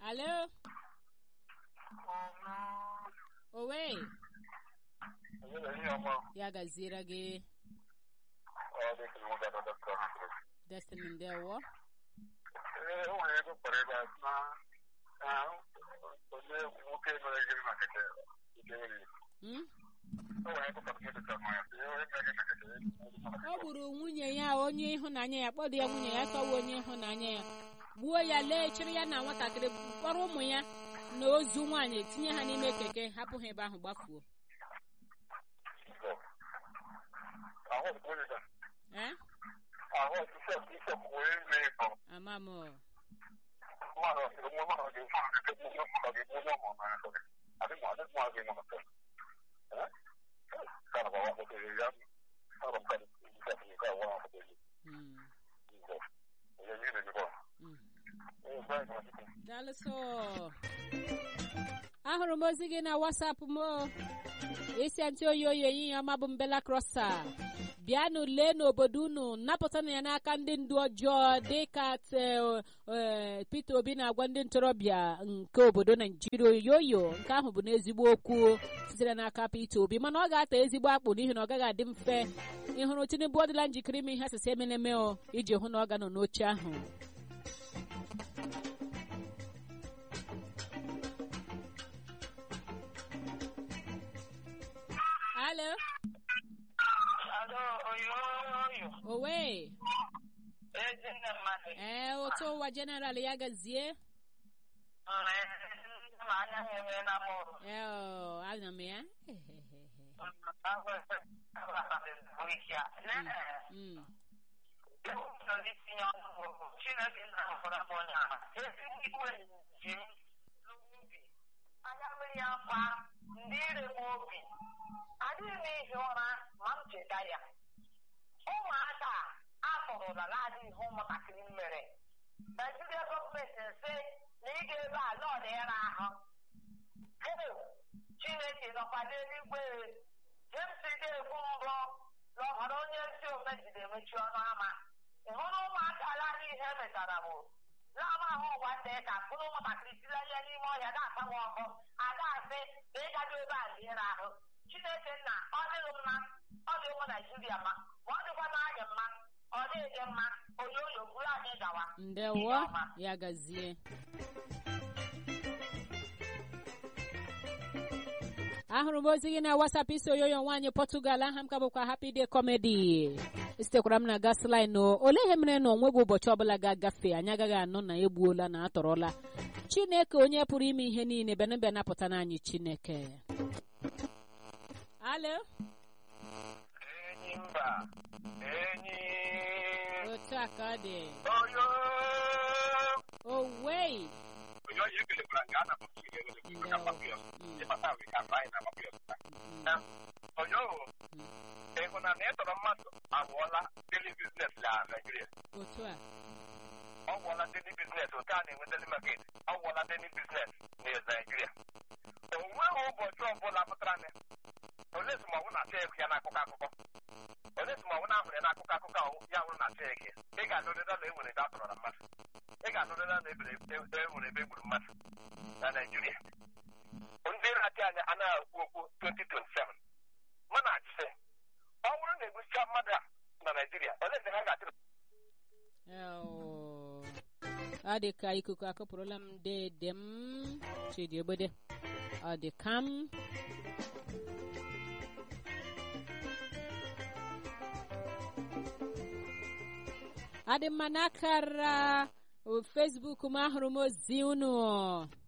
alo owe ya gaziere gị destiny ndewo Ee, o nwere ego kpọrọ ebe a sị na ah, onye nwoke mere gịnị na keke nke nwere Hmm? o nwere ego kpọrọ ebe ka mmanya sị onye mere gịnị na keke ọ gburu nwunye ya onye ịhụnanya ya kpọdụ ya nwunye ya tọwa onye ịhụnanya ya gbuo ya lee chịrị ya na nwatakịrị kpọrọ ụmụ ya na ozu nwaanyị tinye ha n'ime keke hapụ ha ebe ahụ gbafuo ahụ ọkpụkpụ onye ga Eh? ahụ ọsịsọ ọsịsọ wee mee ịkọ ama m mmadụ ọsịrị mụ mmadụ ga-egbu ha keke mụ mmadụ ga-egbu onye ọmụ na ya adị mụ adị mụ adị mụ na kana ba wa ko ya ara kan ka ni ka wa ko ni Mm, ya ni ne ko mm. eh ba ko daalụsọ ahụrụ m ozi gị na wasapụ m o. isi ntị oyi oyi ehihie ọma bụ mbela krosa bịanụ lee n'obodo unu napụtanụ ya n'aka ndị ndu ọjọọ dịka te- eh, Peter Obi na-agwa ndị ntorobịa nke obodo Naijiria oyoyo nke ahụ bụ n'ezigbo okwu sitere n'aka Peter Obi mana ọ ga-ata ezigbo akpụ n'ihi na ọ gaghị adị mfe ịhụrụ Tinubu ọ dịla njikere ime ihe asịsị emeneme o iji hụ na ọ ga-anọ n'oche ahụ Alo, Alo, oyo, oyo. owe Ezinne mmadụ. ee otu ụwa jeneral ya gazie Ee, ma anya ha enwe na mụrụ. ee ọ, ana m ya Mm, tinye ọnụ Chineke na-ahụra m onye ahụ. Ezi igwe ji m n'ubi. Anya mmiri ya kwa ndị ire m obi. Adịghị m ihi ụra ma m cheta ya. Ụmụaka a tụrụla na-adịghị ihe ụmụntakịrị mere. Naijiria gọọmenti nsị na ị ga-ebe ala ọdịra ahụ. Heo, Chineke nọkwa n'eluigwe. James ga-ekwu mbụ na ọbara onye ezi ome jide emechi ọnụ ama. Ị hụrụ ụmụaka ala ihe metara bụ n'ama ahụ ụwa ndị ka mkpụrụ ụmụntakịrị tiri ya n'ime ọhịa na-asanwe ọkụ ada asị na ịgado ebe a liere ahụ Chineke nna ọ dịghị mma ọ dị ụmụ Naijiria mma ma ọ dịkwa n'anyị mma ọ dịghị mma onye oyo buru anyị gawa ndewo ya gazie ahụrụ m ozi gị na wasap isi oyoyo nwaanyị Portugal aha m ka bụkwa Happy Day Comedy esitekwara m na gasline o olee ihe mere na onweghị ụbọchị ọbụla ga-agafe anyị agaghị anụ na egbuola na atọrọla Chineke onye pụrụ ime ihe niile bịa bịa napụta n'anyị Chineke alo enyi mba enyi otu a ka ọ dị oyo owei oyo yi kele kura nga na mutu ile wele kuru ka papiyo ye pata we ka bai na papiyo na oyo ehuna na etoro mmadụ abụọla daily business la Nigeria otu a ọ gwọla daily business otu a na-enwe daily market ọ gwọla daily business na Nigeria o nweghị ụbọchị ọbụla pụtara na ole esomọnwụ na-achọ ego ya n'akụkọ akụkọ ole esomọnwụ na-ahụrụ ya n'akụkọ akụkọ ahụ ya nwụrụ na-achọ ego ya ị ga-anụrịra na enwere ebe a tọrọ na mmadụ ị ga-anụrịra na ebere enwere ebe egburu mmadụ na Naịjirịa ndị na-achị anya anaghị ekwu okwu 2027 mana achịsị ọ bụrụ na egbusicha mmadụ a na Naịjirịa ole ebe ha ga-achị Eo. ọ dị ka ikuku akụpụrụla m dede m chidiogbede ọ dị ka m adị mma n'akara Facebook m ahụrụ m ozi unu